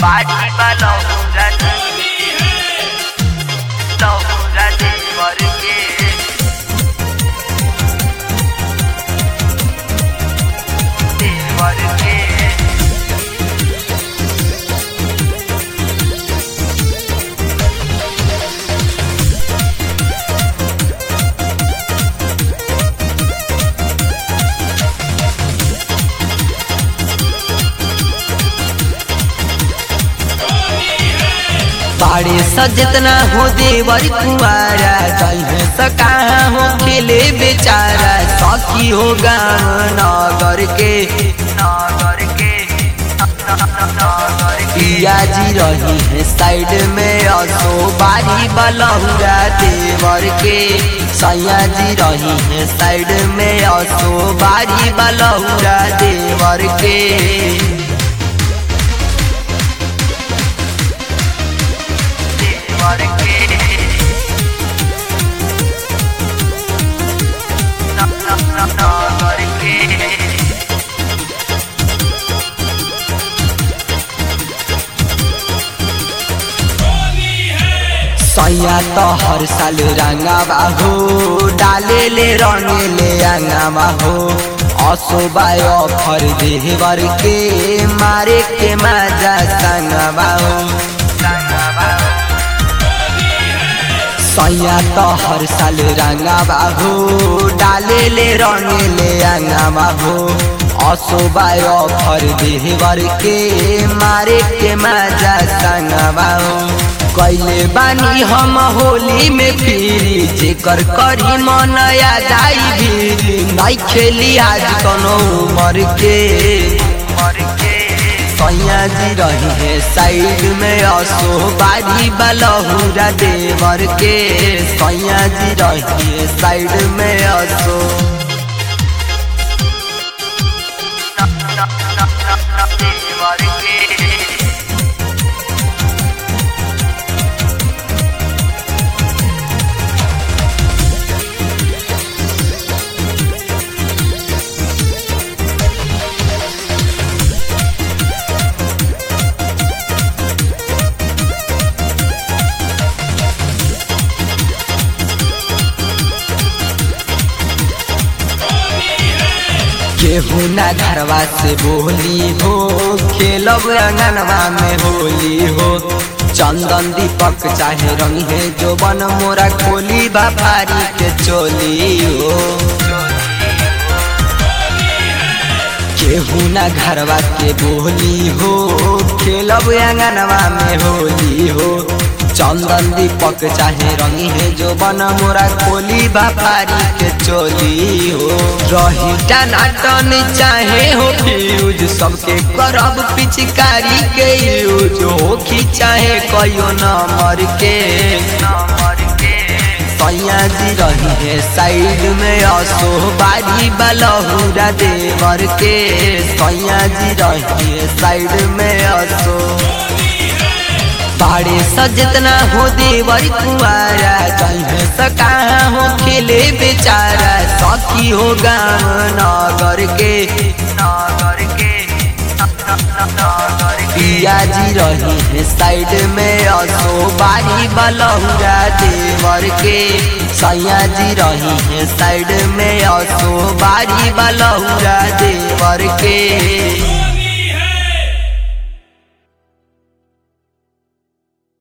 बाजी वाला पूरा तो पूरा देवर के देवर के बाड़े सजतना हो देवर कुमारा जइहे सका हो खेले बेचारा सखी हो गाँव नगर के नगर के नगर के पिया जी रही है साइड में असो बारी बलहुरा देवर के सैया जी रही है साइड में असो बारी बलहुरा देवर के देवर के नगर के सैया तो हर साल रंगावा हो डाले ले रंगे ले अंगावा हो असोबाय ऑफर देवर के मारे के मजा संगवा हो सैया तो हर साल रंगावा हो डाले ले रंगे ले अंगावा हो असोबाय ऑफर देवर के मारे के मजा संगवा हो कैले बानी हम होली में फिरी जेकर करी मन आ जाई भी नहीं खेली आज कनो उमर के मर के सैया जी रही है साइड में असो बारी बलहुरा देवर के सैया जी रही है साइड में असो देवर के केहू ना घरवा से बोली हो खेलब अंगनवा में होली हो चंदन दीपक चाहे रंग है जो बन मोरा खोली बापारी के चोली हो केहू ना घरवा के बोली हो खेलब अंगनवा में होली हो चंदन दीपक चाहे रंगी है जो बन मोरा खोली बापारी के चोली हो रही टनाटन चाहे हो फ्यूज सबके करब पिचकारी के यूज हो कि चाहे कयो नंबर के नंबर के सैया जी रही है साइड में असो बारी बलहुरा देवर के सैया जी रही है साइड में असो बाड़े सजतना हो देवर कुआरा जइहे सका हो खेले बेचारा सखी हो गाँव नगर के नगर के नगर के पिया जी रही है साइड में असो बारी बलहुरा देवर के सैया जी रही है साइड में असो बारी बलहुरा देवर के